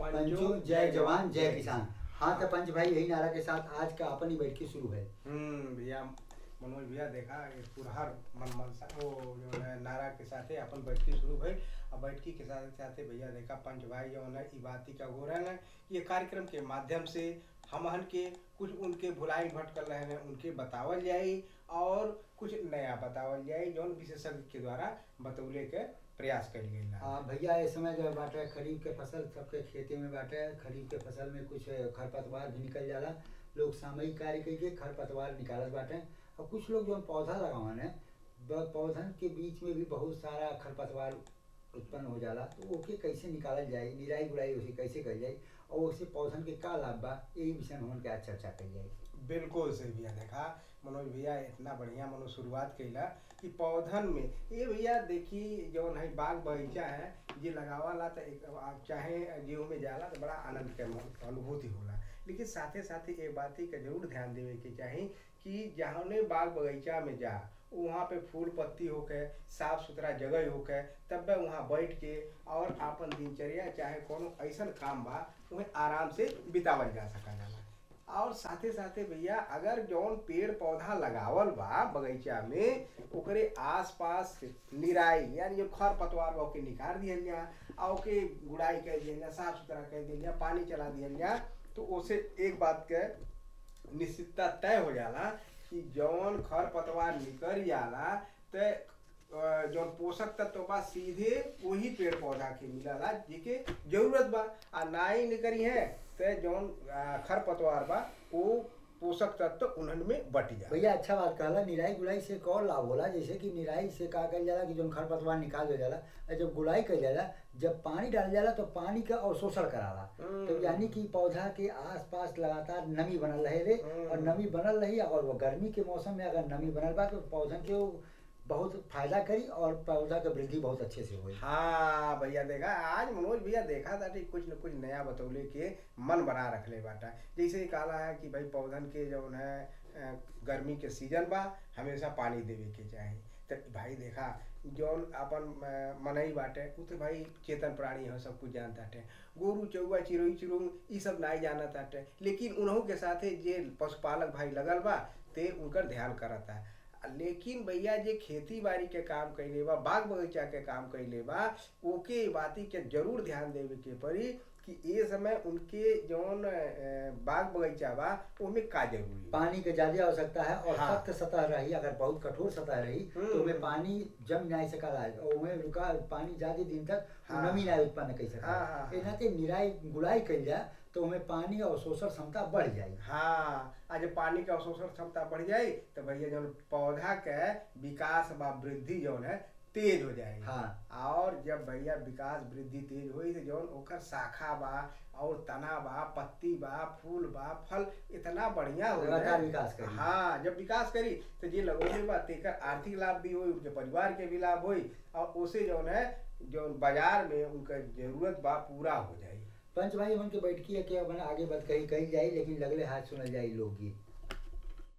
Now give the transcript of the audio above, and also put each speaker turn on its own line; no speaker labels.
पंचो जय जवान जय किसान हाँ तो पंच भाई यही नारा के साथ आज का अपन ही बैठकी शुरू है
हम्म भैया मनोज भैया देखा ये पुरहर मन मनसा वो जो है नारा के साथे अपन बैठकी शुरू भई और बैठकी के साथ साथे भैया देखा पंच भाई जो है ई बाती का हो रहे हैं ये कार्यक्रम के माध्यम से हमहन के कुछ उनके भुलाई भटकल रहे हैं उनके बतावल जाई और कुछ नया बतावल जाई जौन विशेषज्ञ के द्वारा बतौले के प्रयास कल गई
हाँ भैया इस समय जो बाटे खरीफ के फसल सबके खेती में बाटे खरीफ के फसल में कुछ खरपतवार भी निकल जाला लोग सामयिक कार्य करके खरपतवार निकालत बाटे और कुछ लोग जो पौधा लगावन है ब- पौधन के बीच में भी बहुत सारा खरपतवार उत्पन्न हो जाला तो ओके कैसे निकालल जाए निराई गुड़ाई उसे कैसे कल जाए और उससे पौधन के का लाभ बा यही विषय में हमन के आज चर्चा कल जाए
बिल्कुल सही भैया देखा मनोज भैया इतना बढ़िया मनो शुरुआत कैला कि पौधन में ये भैया देखी जौन है बाग बगीचा है जे लगावाला तो एक आप चाहे जीव में जाला तो बड़ा आनंद के मन- अनुभूति होला लेकिन साथे साथे एक बात ही का जरूर ध्यान देवे के चाही कि जहाँ बाग बगीचा में जा वहाँ पे फूल पत्ती होके साफ सुथरा जगह होके तब बे वहाँ बैठ के और आपन दिनचर्या चाहे कोनो ऐसन काम बा उन्हें आराम से बितावल जा सका जाला और साथे साथे भैया अगर जौन पेड़ पौधा लगावल बा बगीचा में ओकरे आसपास निराई यानी जो खर पतवार बा ओके निकाल दिहल जा आ ओके गुड़ाई कर दिहल जा साफ सुथरा कर दिहल जा पानी चला दिहल जा तो ओसे एक बात के निश्चितता तय हो जाला कि जौन खर पतवार निकल जाला ते अ, जौन पोषक तत्व बा सीधे वही पेड़ पौधा के मिलला जेके जरूरत बा आ नाई निकरी है ते जौन अ, खर पतवार बा वो पोषक तत्व उन्हन में बट जा
भैया अच्छा बात कहला निराई गुड़ाई से एक और लाभ होला जैसे कि निराई से का कल जाला कि जौन खरपतवार निकाल दे जाला और जब गुड़ाई कल जाला जब पानी डाल जाला तो पानी का अवशोषण कराला
हम्म।
तो यानी कि पौधा के आसपास लगातार नमी बनल रहे रे
हम्म।
और नमी बनल रही और वो गर्मी के मौसम में अगर नमी बनल बा तो पौधन के वो बहुत फायदा करी और पौधा के वृद्धि बहुत अच्छे से होई
हाँ भैया देखा आज मनोज भैया देखा था कि कुछ न कुछ नया बतौले के मन बना रखले बाटा जैसे ही कहला है कि भाई पौधन के जौन है अ, गर्मी के सीजन बा हमेशा पानी देवे के चाही तो भाई देखा जौन अपन अ, मनई बाटे उ तो भाई चेतन प्राणी है सब कुछ जानता है गोरू चौवा चिड़ई चिरुंग ई सब नहीं जानत बाटे लेकिन उन्हों के साथे जे पशुपालक भाई लगल बा ते उनकर ध्यान करता है लेकिन भैया जे खेती बाड़ी के काम कैले बा बाग बगीचा के काम कैले बा ओके बाती के जरूर ध्यान देवे के पड़ी कि ये समय उनके जौन अ, बाग बगीचा बा ओमे का जरूरी बा
पानी के ज्यादा आवश्यकता है और
हाँ।
सख्त सतह रही अगर बहुत कठोर सतह रही तो
हम्म।
उसमें पानी जम नहीं सकला और उसमें रुका पानी ज्यादा दिन तक
हाँ।
नमी नहीं उत्पन्न कर सकता
हाँ, हाँ,
एना के निराई गुड़ाई कल जाए तो उसमें पानी और शोषण क्षमता बढ़ जाए
हाँ आज पानी के अवशोषण क्षमता बढ़ जाई तो भैया जौन पौधा के विकास बा वृद्धि जौन है तेज हो जाएगी
हाँ।
और जब भैया विकास वृद्धि तेज होई तो जौन ओकर शाखा बा और तना बा पत्ती बा फूल बा फल इतना बढ़िया हो
लगातार विकास करी।
हाँ जब विकास करी तो जे लगोले बा तेकर आर्थिक लाभ भी होई उनके परिवार के भी लाभ होई और उसे जौन है जौन बाजार में उनका जरूरत बा पूरा हो जाई
पंच भाई उनके बैठकी है कि अपन आगे बात कही कही जाए लेकिन लगले हाथ सुनल जाए लोकगीत